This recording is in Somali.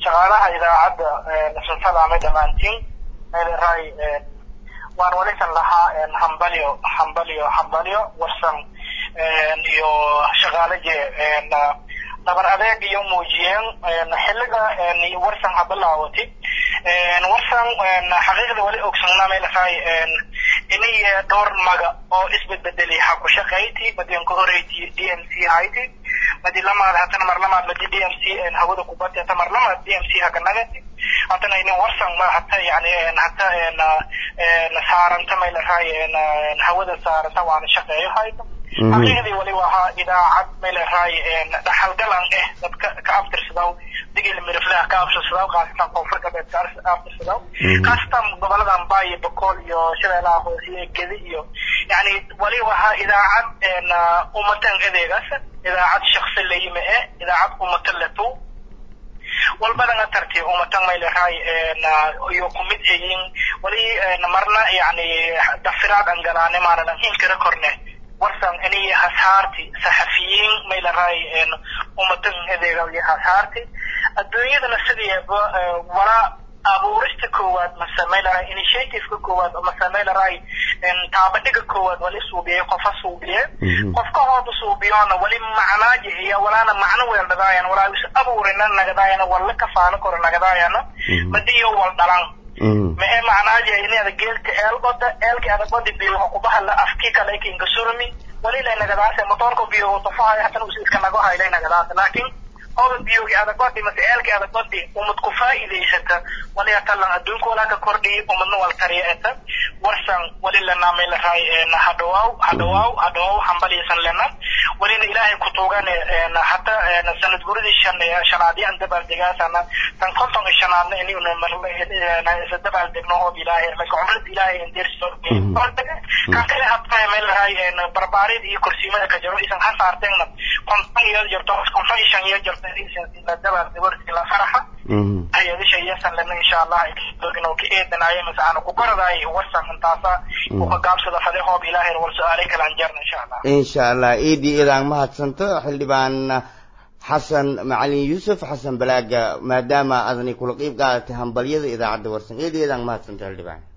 shaqaalaha idaacadda nasan salaamay dhammaantiin meeleraay waan walisan lahaa hambalyo hambalyo hambalyo warsan iyo shaqaalaje dhabar adeeg iyo muujiyeen xilliga warsan habilaawati warsan xaqiiqda wali ogsanaa meeleraay inay dhowr maga oo isbedbedeli ha ku shaqayti madian ka horeyti d m c hayti madi lamaad hatana mar lamaad madi d m c hawada kubati hata mar lamaad d m c hakanagati hatana inin warsan ma hata yani hata saaranta meeleraay hawada saaranta waana shaqeeyo hayto xaqiiqdii wali wahaa idaacad meeleraay dhaxalgalan eh dadka ka abtirsadaw digil miriflaha ka abtirsadaw khaasatan koonfur galbeed ka abtirsadaw khaasatan goboladan baayo bakool iyo shabeelaha hoose iyo gedi iyo yani wali wahaa idaacad umatan adeegaas idaacad shaksi layime eh idaacad umatan letu walbadana tarti umatan meeleraay iyo kumid eyin wali marna yani dafiraad an galaane maanadan inkira korne warsan inay hasaarti saxafiyiin meeleraay umatan adeegaya hasaarti adduunyadana sideeba walaa abuurista koowaad mase meeleraay initiativeka koowaad mase meeleraay taabadhiga koowaad wali suubiyay qofa suubiye qofka hooda suubiyona wali macnaaji iyo walaana macno weeldhadaayana walaa is abuurina nagadaayana walla kafaano koro nagadaayana madiyo wal dhalan maxay macnaaje inaada geelka eelgoda eelki adagoda biyo kubahala afki kale kinka surmi wali lay nagadaase motorka biyo tofahay hatana us iska nago haylay nagadaase laakin oda biyogi adagodi mase eelki adagodi umad ku faa'iidaysata wali hatalan adduunka walaa ka kordhiyi umadna wal tariya eta warsan wali lanaamay lahay hadhawaaw hadhawaaw hadhawaaw hambaliyasan lena walina ilaahay ku tuugane hata sanad guridii shan shanaadii an dabaaldegaasana tan konton iyo shanaadna inayuna dabaaldegno hoob ilaahay laka cumrada ilaahay indeerso kan kale habtahay meel lahay barbaarid iyo kursiimada ka jiro isan ha saarteegna konton iyo jirto konton iyo shan iyo jirto la dabaaldego la faraxa hay-adisha iyasan lena insha allah inuu ka eedanaayo mase aanu ku koradaay warsan intaasa u ka gaabsada fade hoob ilaahay wal su-aalay kalaan jarna insha allah insha allah iidii idaan mahadsanto xildhibaan xasan macalin yuusuf xasan balaaga maadaama adani kula qiib qaadatay hambalyada idaacadda warsan iidii idaan mahadsanto xildhibaan